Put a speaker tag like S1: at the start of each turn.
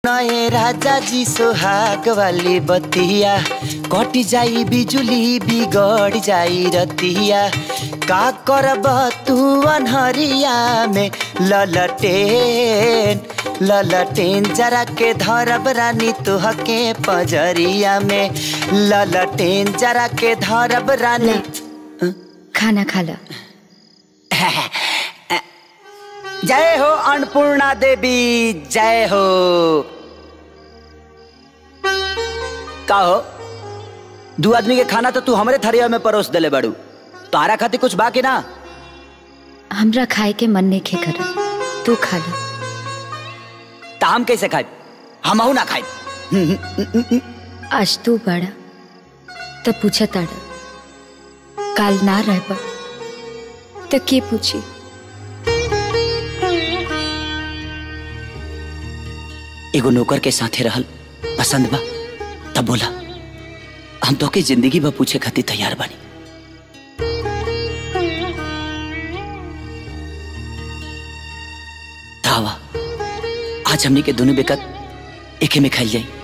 S1: नए राजा जी सोहाग वाली बतिया कट जाई बिजुली बिगड़ जाई रतिया का करब तू अनहरिया में ललटेन ललटेन जरा के धरब रानी तुहके पजरिया में ललटेन जरा के धरब रानी
S2: खाना खा ला
S1: जय हो अन्नपूर्णा देवी जय हो का हो दू आदमी के खाना तो तू हमरे थरिया में परोस देले बाड़ू तारा खातिर कुछ बाकी ना
S2: हमरा खाए के मन नहीं खे कर तू खा ला
S1: ता हम कैसे खाए हमहू ना खाए
S2: आज तू बड़ा तो पूछा ताड़ा काल ना रहबा तो के पूछी
S1: एगो नौकर के साथे रहल पसंद बा तब बोला हम तो के जिंदगी बा पूछे खातिर तैयार बानी धावा आज हमनी के दोनों बेकत एके में खाइल जाई